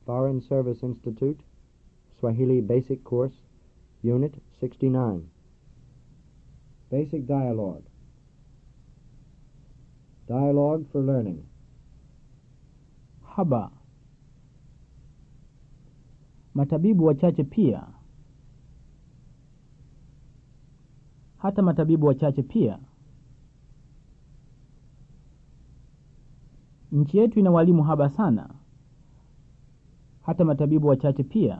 Foreign Service Institute, Swahili Basic Course, Unit 69. Basic Dialogue. Dialogue for Learning. Haba. Matabibu wachache pia. Hata matabibu wachache pia. Nchi yetu ina walimu haba sana. Hata matabibu wachache pia.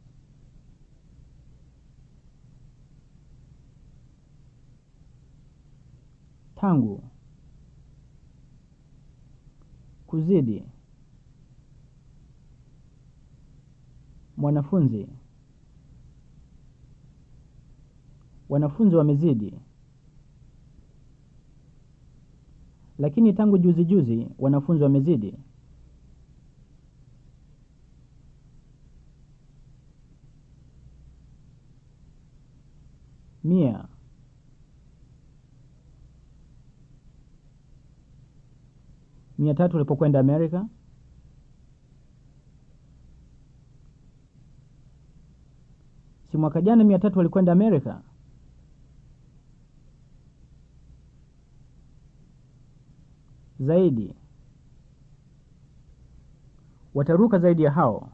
Tangu. Kuzidi. Mwanafunzi. Wanafunzi wamezidi. Lakini tangu juzi juzi wanafunzi wamezidi. Mia. Mia tatu walipokwenda Amerika. Si mwaka jana mia tatu walikwenda Amerika? Zaidi. Wataruka zaidi ya hao.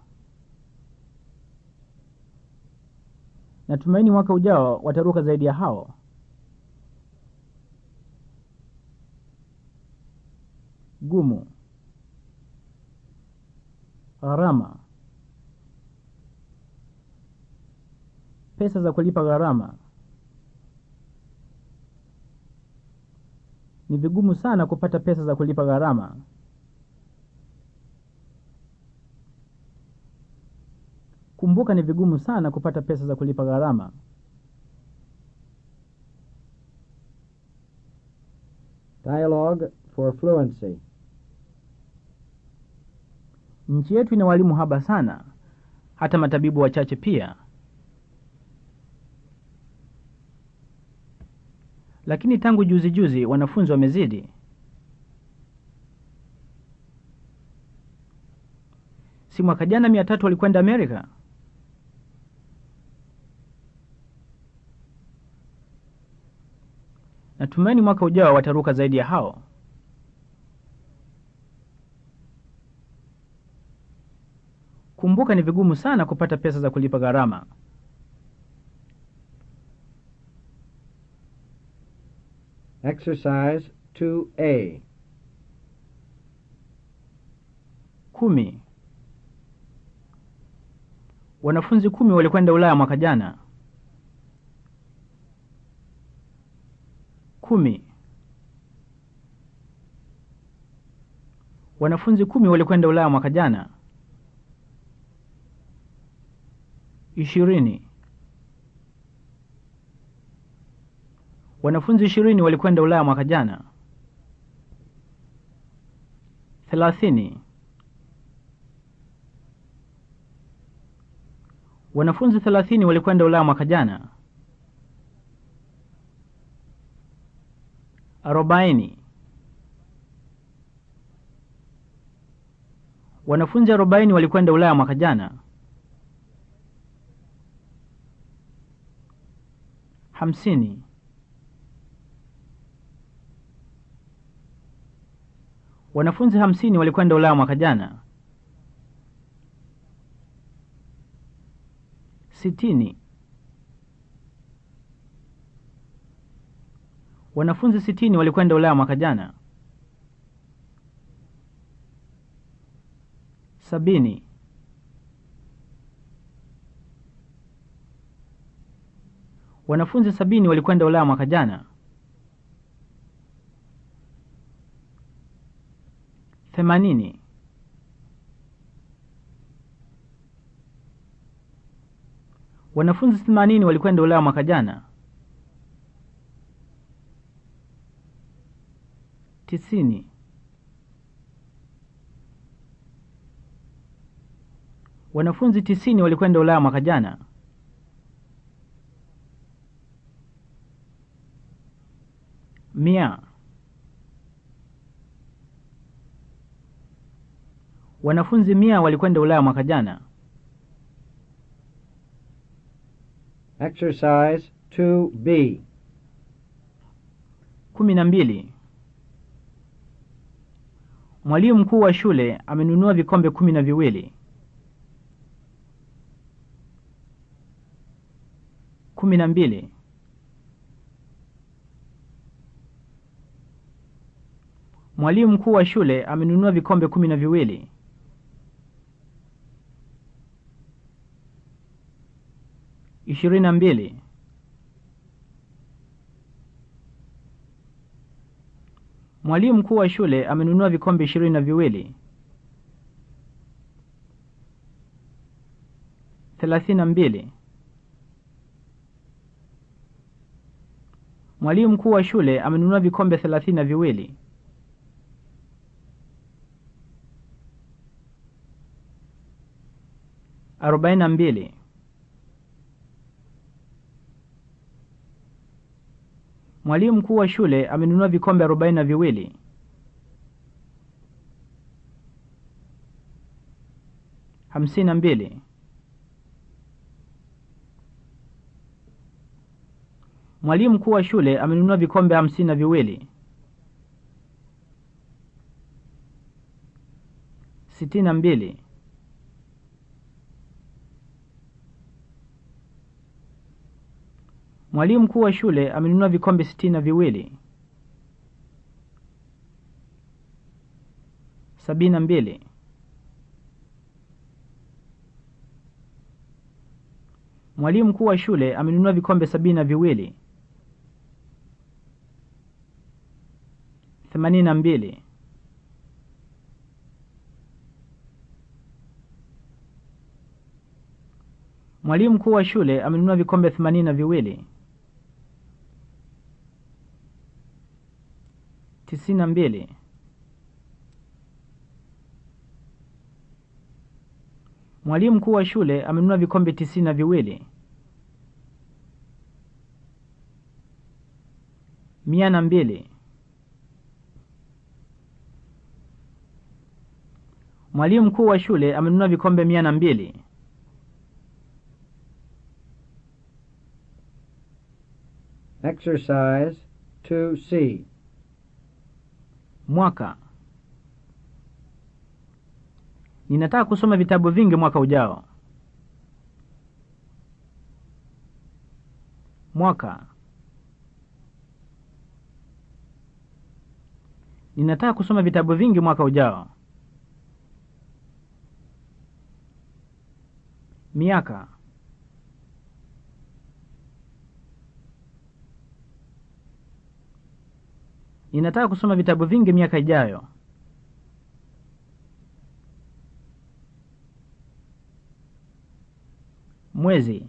Natumaini mwaka ujao wataruka zaidi ya hao. Gumu. Gharama. Pesa za kulipa gharama. Ni vigumu sana kupata pesa za kulipa gharama. Kumbuka ni vigumu sana kupata pesa za kulipa gharama. Dialogue for Fluency. Nchi yetu ina walimu haba sana, hata matabibu wachache pia. Lakini tangu juzi juzi wanafunzi wamezidi. Si mwaka jana mia tatu walikwenda Amerika? Natumaini mwaka ujao wataruka zaidi ya hao. Kumbuka ni vigumu sana kupata pesa za kulipa gharama. Exercise 2A. Kumi. Wanafunzi kumi walikwenda Ulaya mwaka jana. Kumi. Wanafunzi kumi walikwenda Ulaya mwaka jana. Ishirini. Wanafunzi ishirini walikwenda Ulaya mwaka jana. Thelathini. Wanafunzi thelathini walikwenda Ulaya mwaka jana. Arobaini. Wanafunzi arobaini walikwenda Ulaya mwaka jana. Hamsini. Wanafunzi hamsini walikwenda Ulaya mwaka jana. Sitini. Wanafunzi sitini walikwenda Ulaya mwaka jana. Sabini. Wanafunzi sabini walikwenda Ulaya mwaka jana. Themanini. Wanafunzi themanini walikwenda Ulaya mwaka jana. Tisini. Wanafunzi tisini walikwenda Ulaya mwaka jana. Mia. Wanafunzi mia walikwenda Ulaya mwaka jana. Exercise 2B. kumi na mbili. Mwalimu mkuu wa shule amenunua vikombe kumi na viwili. kumi na mbili. Mwalimu mkuu wa shule amenunua vikombe kumi na viwili. ishirini na mbili. Mwalimu mkuu wa shule amenunua vikombe ishirini na viwili. thelathini na mbili. Mwalimu mkuu wa shule amenunua vikombe thelathini na viwili. arobaini na mbili. Mwalimu mkuu wa shule amenunua vikombe arobaini na viwili. hamsini na mbili. Mwalimu mkuu wa shule amenunua vikombe hamsini na viwili. sitini na mbili. Mwalimu mkuu wa shule amenunua vikombe sitini na viwili. sabini na mbili. Mwalimu mkuu wa shule amenunua vikombe sabini na viwili. themanini na mbili. Mwalimu mkuu wa shule amenunua vikombe themanini na viwili. tisini na mbili. Mwalimu mkuu wa shule amenunua vikombe tisini na viwili. mia na mbili. Mwalimu mkuu wa shule amenunua vikombe mia na mbili. Exercise 2C. Mwaka. Ninataka kusoma vitabu vingi mwaka ujao. Mwaka. Ninataka kusoma vitabu vingi mwaka ujao. Miaka. Ninataka kusoma vitabu vingi miaka ijayo. Mwezi.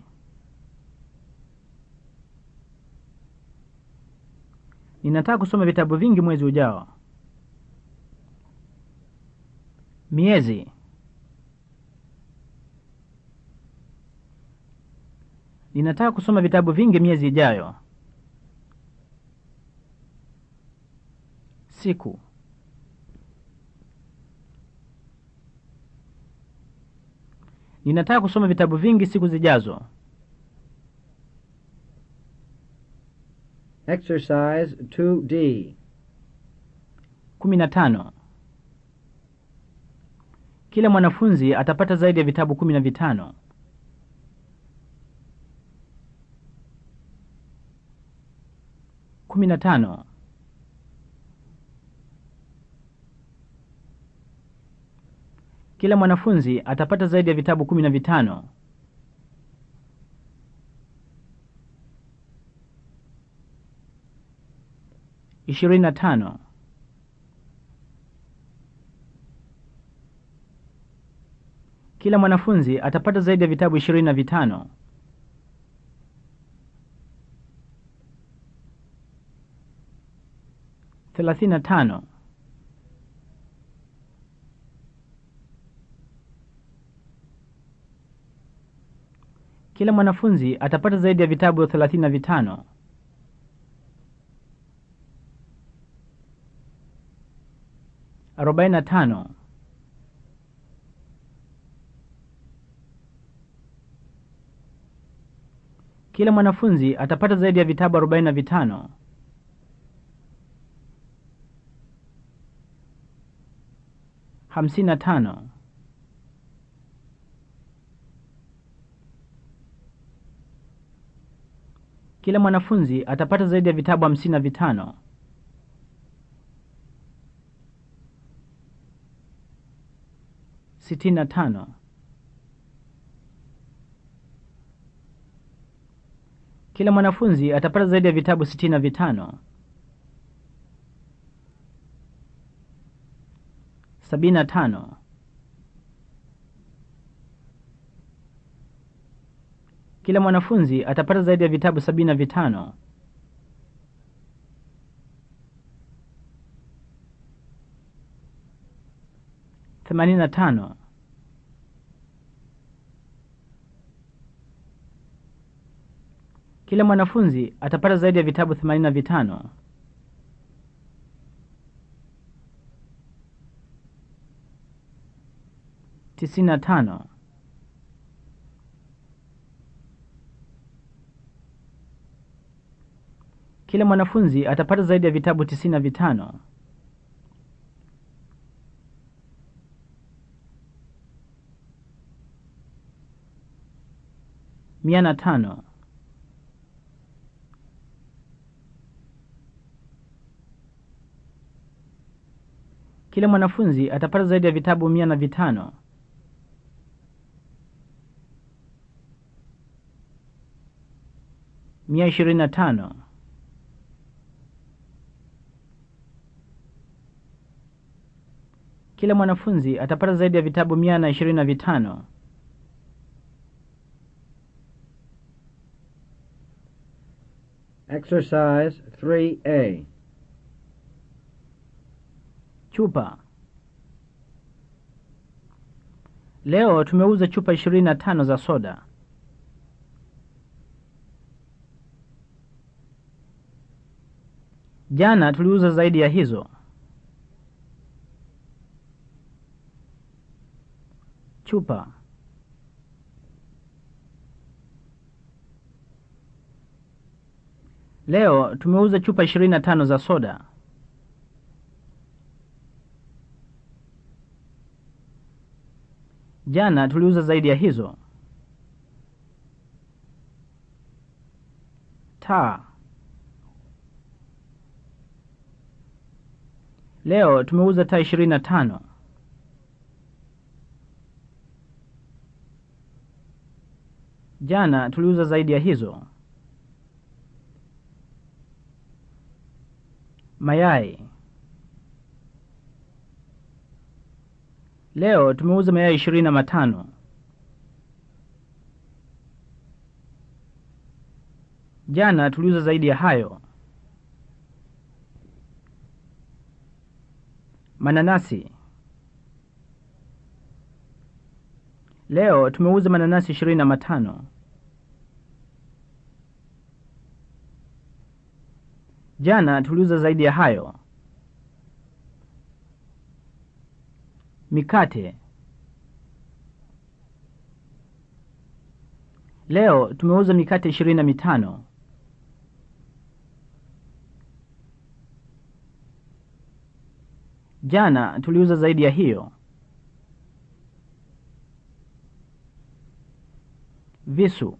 Ninataka kusoma vitabu vingi mwezi ujao. Miezi. Ninataka kusoma vitabu vingi miezi ijayo. Siku. Ninataka kusoma vitabu vingi siku zijazo. Exercise 2D. kumi na tano. Kila mwanafunzi atapata zaidi ya vitabu kumi na vitano. kumi na tano. Kila mwanafunzi atapata zaidi ya vitabu kumi na vitano. ishirini na tano. Kila mwanafunzi atapata zaidi ya vitabu ishirini na vitano. thelathini na tano. Kila mwanafunzi atapata zaidi ya vitabu thelathini na vitano. arobaini na tano. Kila mwanafunzi atapata zaidi ya vitabu arobaini na vitano. Hamsini na tano. Kila mwanafunzi atapata zaidi ya vitabu hamsini na vitano. Sitini na tano. Kila mwanafunzi atapata zaidi ya vitabu sitini na vitano. Sabini na tano. Kila mwanafunzi atapata zaidi ya vitabu sabini na vitano. Themanini na tano. Kila mwanafunzi atapata zaidi ya vitabu themanini na vitano. Tisini na tano. Kila mwanafunzi atapata zaidi ya vitabu tisini na vitano. Mia na tano. Kila mwanafunzi atapata zaidi ya vitabu mia na vitano. Mia ishirini na tano. Kila mwanafunzi atapata zaidi ya vitabu mia na ishirini na vitano. Exercise 3A. Chupa. Leo tumeuza chupa ishirini na tano za soda. Jana tuliuza zaidi ya hizo. Chupa. Leo tumeuza chupa ishirini na tano za soda. Jana tuliuza zaidi ya hizo. Taa. Leo tumeuza taa ishirini na tano. Jana tuliuza zaidi ya hizo. Mayai. Leo tumeuza mayai ishirini na matano. Jana tuliuza zaidi ya hayo. Mananasi. Leo tumeuza mananasi ishirini na matano. Jana tuliuza zaidi ya hayo. Mikate. Leo tumeuza mikate ishirini na mitano. Jana tuliuza zaidi ya hiyo. Visu.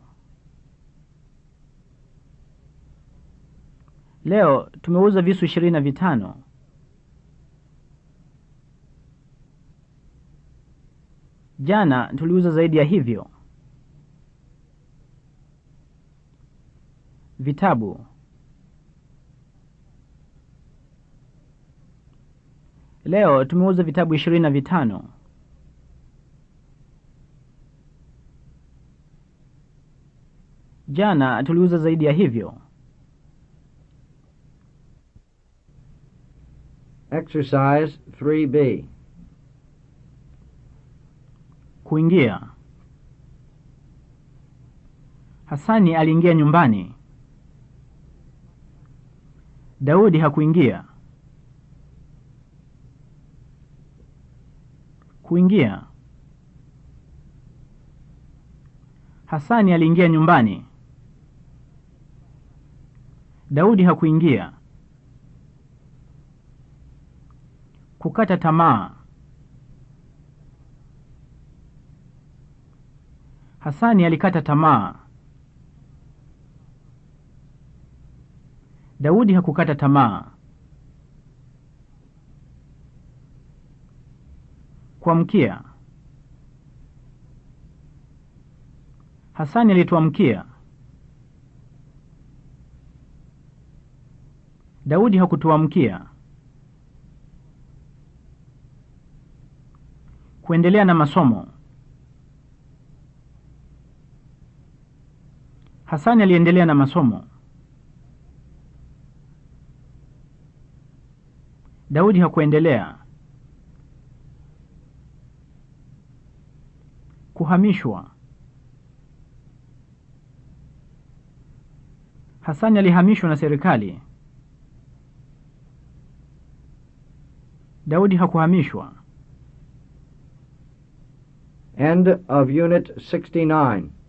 Leo tumeuza visu ishirini na vitano. Jana tuliuza zaidi ya hivyo. Vitabu. Leo tumeuza vitabu ishirini na vitano. Jana tuliuza zaidi ya hivyo. Exercise 3B. Kuingia. Hasani aliingia nyumbani. Daudi hakuingia. Kuingia. Hasani aliingia nyumbani. Daudi hakuingia. Kukata tamaa. Hasani alikata tamaa. Daudi hakukata tamaa. Kuamkia. Hasani alituamkia. Daudi hakutuamkia. Kuendelea na masomo. Hasani aliendelea na masomo. Daudi hakuendelea. Kuhamishwa. Hasani alihamishwa na serikali. Daudi hakuhamishwa. End of Unit 69.